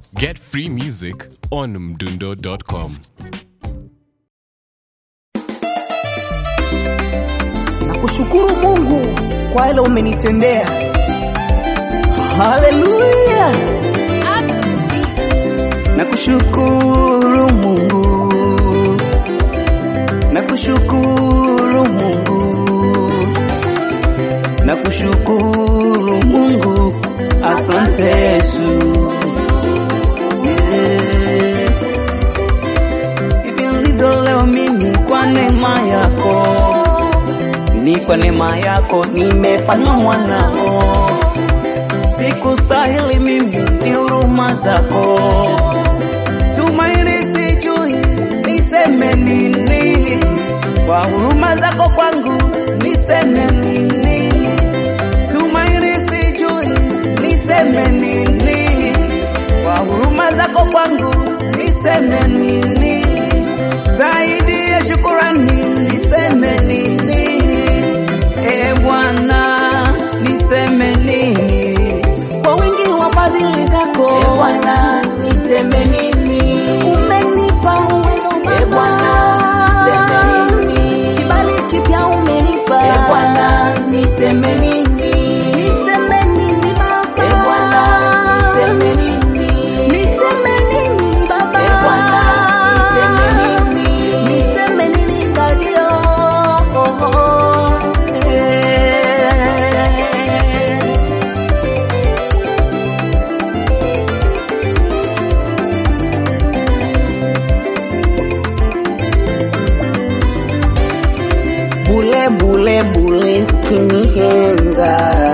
Get free music on mdundo.com. Nakushukuru Mungu kwa yale umenitendea. Haleluya! Nakushukuru Mungu, nakushukuru Mungu, nakushukuru Mungu, asante Yesu. Yeah. Hivi ndivyo leo mimi kwa neema yako ni kwa neema yako nimefanywa mwanao, sikustahili mimi, ni huruma zako. Tumaini sijui niseme nini, kwa huruma zako kwangu niseme nini. Tumaini sijui niseme nini, kwa huruma zako kwangu niseme nini. Zaidi ya shukurani niseme nini? E Bwana, niseme nini kwa wingi wa fadhili zako? E Bwana, niseme nini? Umenipa uwezo E Bwana, niseme nini? kibali kipya umenipa. E Bwana, niseme nini? niseme nini Baba? E Bwana, niseme nini? Niseme nini Baba? E Bwana, niseme nini? Niseme nini Dadio? Bule bule bule ukinihenza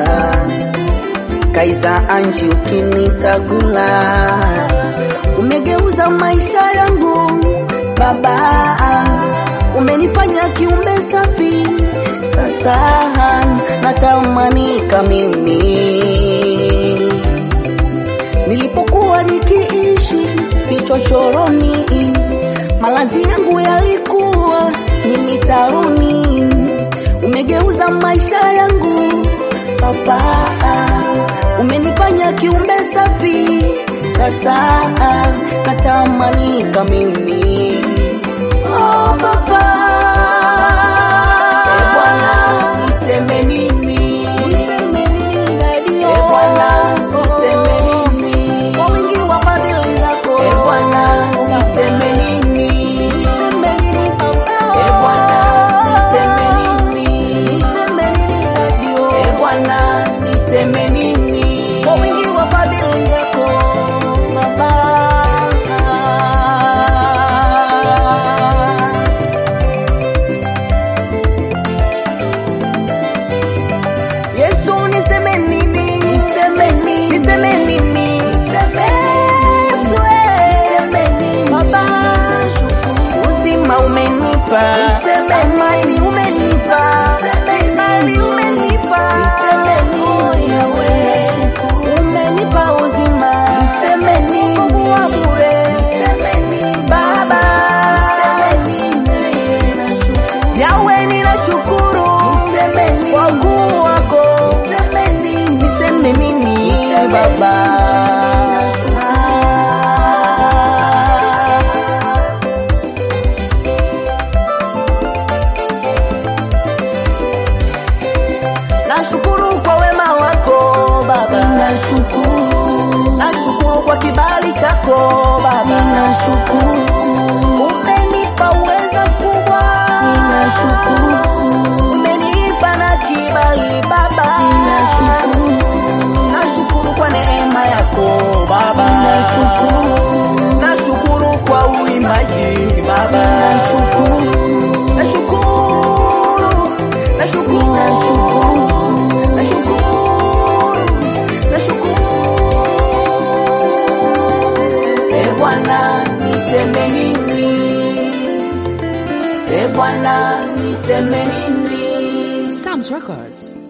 Kaiza Anji ukinisagula Umegeuza maisha yangu Baba Umenifanya kiumbe safi Sasa natamanika mimi Nilipokuwa nikiishi kichochoroni, malazi yangu yalikuwa ni mitaroni. Umegeuza maisha yangu Baba, umenifanya kiumbe safi. Sasa natamanika mimi oh, Baba. E Bwana, niseme nini? Niseme nini Dadio? E Bwana, niseme nini? Kwa wingi wa fadhili zako. E Bwana, niseme nini? Niseme nini Baba? E Bwana, niseme nini? Niseme nini Dadio? E Bwana, niseme nini? Kwa wingi wa fadhili zako Baba. Yesu niseme nini? Niseme nini? Niseme nini? Niseme Yesu niseme nini? Baba uzima umenipa, niseme amani umenipa, niseme imani umenipa, niseme nini wewe? Umenipa uzima, niseme nini? Wa bure, niseme nini Baba? Niseme nini? Yawe ninashukuru, niseme nini? Kwa ukuu wako, niseme nini? Niseme nini Baba? Nashukuru kwa wema wako Baba, nashukuru. Nashukuru kwa kibali chako Baba, nashukuru. Umenipa uwezo mkubwa, nashukuru. Umenipa na kibali Baba, nashukuru. Nashukuru kwa neema yako Baba, nashukuru. Nashukuru kwa uimbaji Baba, nashukuru. Nashukuru, nashukuru, nashukuru, nashukuru. E Bwana, niseme nini? E Bwana, niseme nini? Sam's Records.